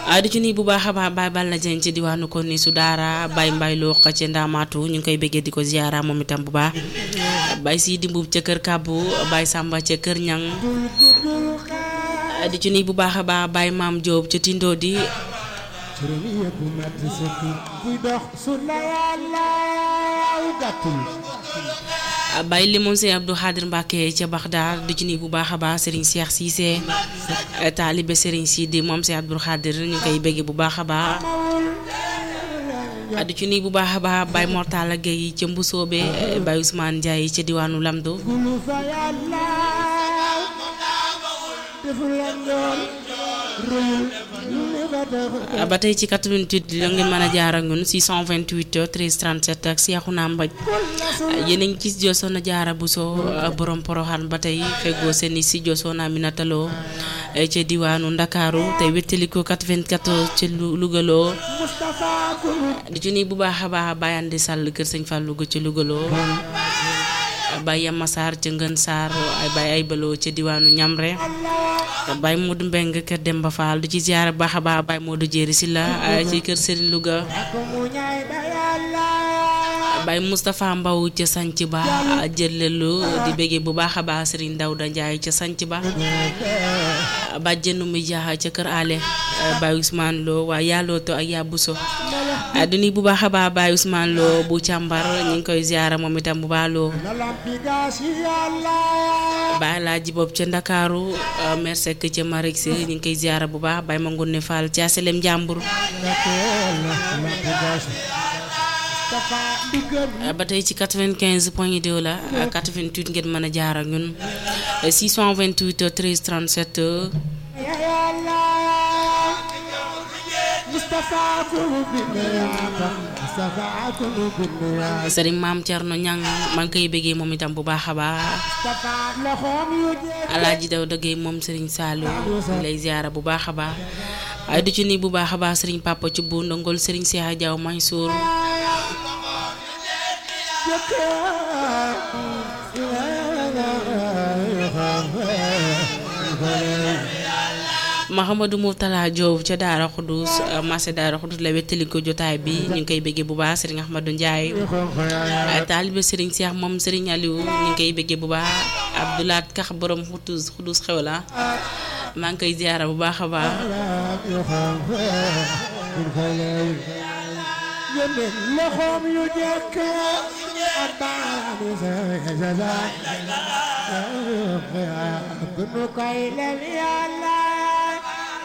di ci nii bu baax a baax Baye Balla Dieng ci diwaanu ko ni su daara Baye Mbaye loo xa ca ndaamaatu ñu ngi koy bëggee di ko ziara moom itam bu baax Baye si dimbub ca kër kàbbu Baye Samba ca kër ñang di ci nii bu baax a baax Baye Maam Diop ca Tindo di Baye Limon Sey Abdou Khadir Mbacke ca Baxdaar di ci nii bu baax a baax Serigne Cheikh Cissé taalibe Serigne Sidi moom Sey Abdou Khadir ñu koy bëggee bu baax a baax di ci nii bu baax a baax Baye Mortala Gueye ca Mbusoobe Baye Ousmane Ndiaye ca diwaanu Lamdo ba tey ci 88 la ngeen mën a jaar ak ñun 628 13 37 ak Seexuna Mbaj yéen a ngi gis Josoona Jaara Buso borom poroxaan ba tey feggoo seen i si Josoona Minataloo ca diwaanu Ndakaaru tey wéttali ko 94 ca Lugaloo di ci nii bu baax a baax Baye Andi Sall kër Sëñ Fallou ca Lugaloo Baye Yama Sarr ca Ngën Sarr ay Baye ay baloo ca diwaanu Ñamre Baye Modou Mbeng kër Demba Fall du ci ziar baax a baax Baye Modou Jéeri si la ci kër Serigne Louga Baye Moustapha Mbaw ca sanc ba jëlelu di béggee bu baax a baax Serigne Dawda Ndiaye ca sanc ba bàjjenu mi jaaxa ca kër ale Baye Ousmane Lo waa yàllooto ak yàbbuso du ni bu baax a baax Baye Ousmane Lo bu càmbar ñu ngi koy ziara moom itam bu baax loo Baye Laaji Bob ca Ndakaaru mersek ca Marik si ñu ngi koy ziara bu baax Baye Mangoune Fall ca Aselem Njàmbur ba tey ci 95 point 2 la 88 ngeen mën a jaar ak ñun 628 13 37 sëriñ maam Thierno Ñang maa ngi koy bëggee moom itam bu baax a baax alaaji daw dëggee moom sëriñ Saalu lay ziara bu baax a baax waaye du ci nii bu baax a baax sëriñ Papa ci bu ndongol sëriñ Cheikh Diaw Mansour Mahamadou Moutala Diop ca Daara Xudus marché Daara Xudus la wettali ko jotaay bi ñu ngi koy bëggee bu baax Serigne Ahmadou Ndiaye taalibe Serigne Cheikh moom Serigne Aliou ñu ngi koy bëggee bu baax Abdoulaat Kax borom Xudus Xudus xew la maa ngi koy ziara bu baax a baax loxoom yu jekk nu koy lem yàlla